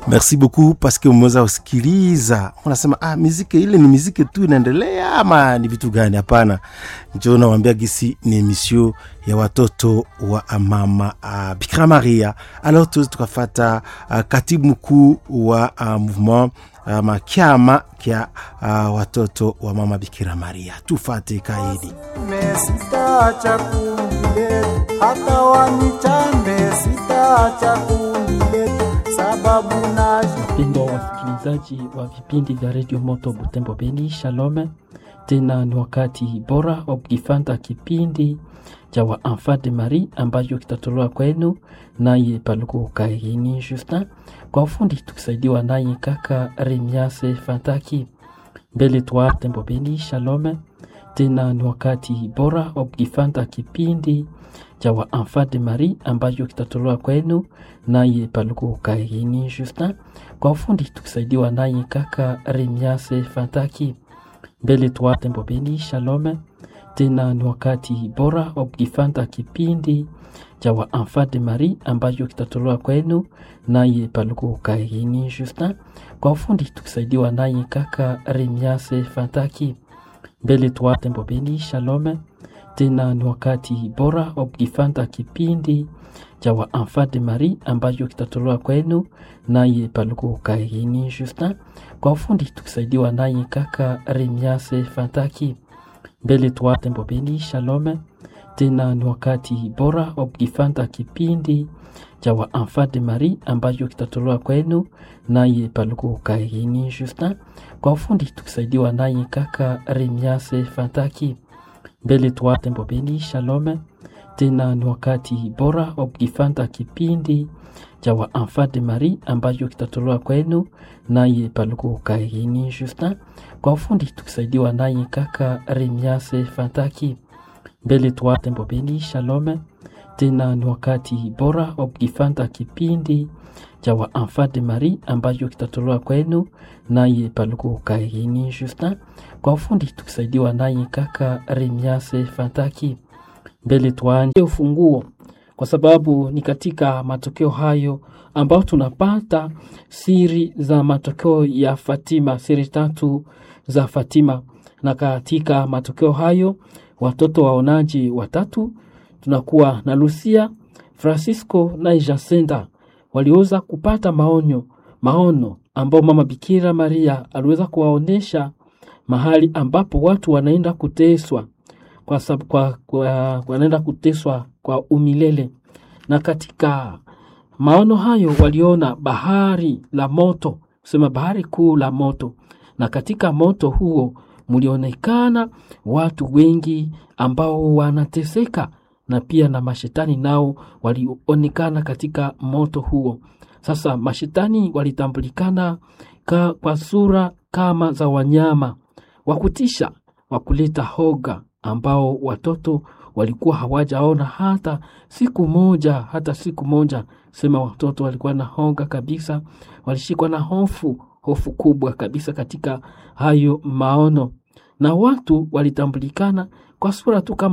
merci beaucoup paske umeweza kusikiliza unasema ah, miziki ile ni miziki tu inaendelea ama ni vitu gani hapana njo nawambia gisi ni emisio ya watoto wa mama uh, bikira maria alors tuwezi tukafata uh, katibu mkuu wa uh, mouvement ama kyama kya uh, watoto wa mama bikira maria tufate kaidi mesitaacha kundi letu hata wanichambe sitaacha kundi letu sababu naji Wapendwa wasikilizaji wa vipindi vya redio Moto Butembo Beni, shalome tena. Ni wakati bora wa kukifanta kipindi cha wa Enfant de Marie ambacho kitatolewa kwenu naye Paluku Kaini Justin, kwa ufundi tukisaidiwa naye kaka Remiase Fantaki. Mbele twa Tembo Beni, shalome tena. Ni wakati bora wa kukifanta kipindi cha wa Enfant de Marie ambacho kitatolewa kwenu naye Paluku Kaini Justin, kwa ufundi tukisaidiwa naye kaka Remiase Fantaki. Mbele twa Tembo Beni, shalome tena. Ni wakati bora wa kukifanta kipindi cha wa Enfant de Marie ambacho kitatolewa kwenu naye Paluku Kaini Justin, kwa ufundi tukisaidiwa naye kaka Remiase Fantaki. Mbele twa Tembo Beni, shalome tena. Ni wakati bora wa kukifanta kipindi cha wa Enfant de Marie ambacho kitatolewa kwenu naye Paluku Kaini Justin, kwa ufundi tukisaidiwa naye kaka Remiase Fantaki. Mbele twa Tembo Beni, shalome tena. Ni wakati bora wa kukifanta kipindi cha wa Enfant de Marie ambacho kitatolewa kwenu naye Paluku Kaini Justin, kwa ufundi tukisaidiwa naye kaka Remiase Fantaki. Mbele twa Tembo Beni, shalome tena. Ni wakati bora wa kukifanta kipindi cha wa Enfant de Marie ambacho kitatolewa kwenu naye Paluku Kaini Justin, kwa ufundi tukisaidiwa naye kaka Remiase Fantaki. Mbele twa Tembo Beni, shalome tena. Ni wakati bora wa kukifanta kipindi cha wa Enfant de Marie ambacho kitatolewa kwenu naye Paluku Kaini Justin, kwa ufundi tukisaidiwa naye kaka Remiase Fantaki. Mbele tuanje ufunguo, kwa sababu ni katika matokeo hayo ambayo tunapata siri za matokeo ya Fatima, siri tatu za Fatima. Na katika matokeo hayo watoto waonaji watatu tunakuwa na Lucia, Francisco na Jacinta waliweza kupata maonyo maono ambao mama Bikira Maria aliweza kuwaonyesha mahali ambapo watu wanaenda kuteswa kwa, sab- kwa, kwa, wanaenda kuteswa kwa umilele. Na katika maono hayo waliona bahari la moto, kusema bahari kuu la moto, na katika moto huo mlionekana watu wengi ambao wanateseka na pia na mashetani nao walionekana katika moto huo. Sasa mashetani walitambulikana ka, kwa sura kama za wanyama wa kutisha wa kuleta hoga, ambao watoto walikuwa hawajaona hata siku moja, hata siku moja. Sema watoto walikuwa na hoga kabisa, walishikwa na hofu, hofu kubwa kabisa katika hayo maono, na watu walitambulikana kwa sura tu kama